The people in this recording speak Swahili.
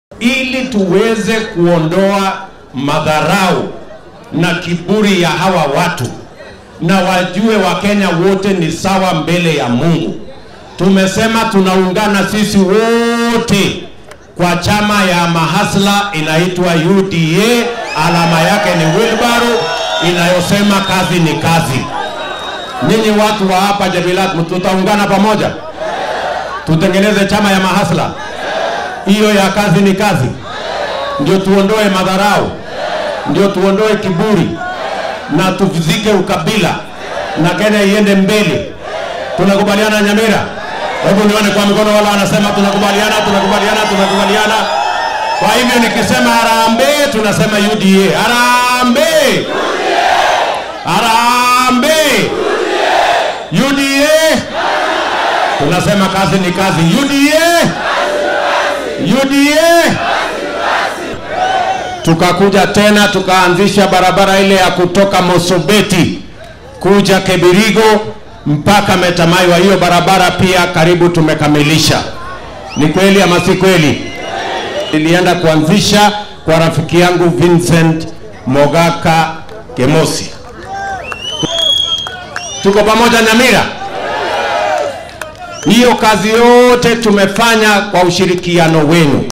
ili tuweze kuondoa madharau na kiburi ya hawa watu na wajue Wakenya wote ni sawa mbele ya Mungu. Tumesema tunaungana sisi wote kwa chama ya mahasla inaitwa UDA, alama yake ni wheelbarrow inayosema kazi ni kazi. Nyinyi watu wa hapa Jabilat, tutaungana pamoja, tutengeneze chama ya mahasla hiyo ya kazi ni kazi, ndio tuondoe madharau, ndio tuondoe kiburi na tuvizike ukabila na Kenya iende mbele. Tunakubaliana Nyamira? Hebu nione kwa mikono wala wanasema tunakubaliana, tunakubaliana, tunakubaliana. Kwa hivyo nikisema harambee, tunasema UDA. Harambee! Harambee! UDA! Tunasema kazi ni kazi. UDA! UDA! Tukakuja tena tukaanzisha barabara ile ya kutoka Mosobeti kuja Kebirigo mpaka Metamaiwa. Hiyo barabara pia karibu tumekamilisha. Ni kweli ama si kweli? Nilienda kuanzisha kwa rafiki yangu Vincent Mogaka Kemosi. Tuko pamoja Nyamira? Hiyo kazi yote tumefanya kwa ushirikiano wenu.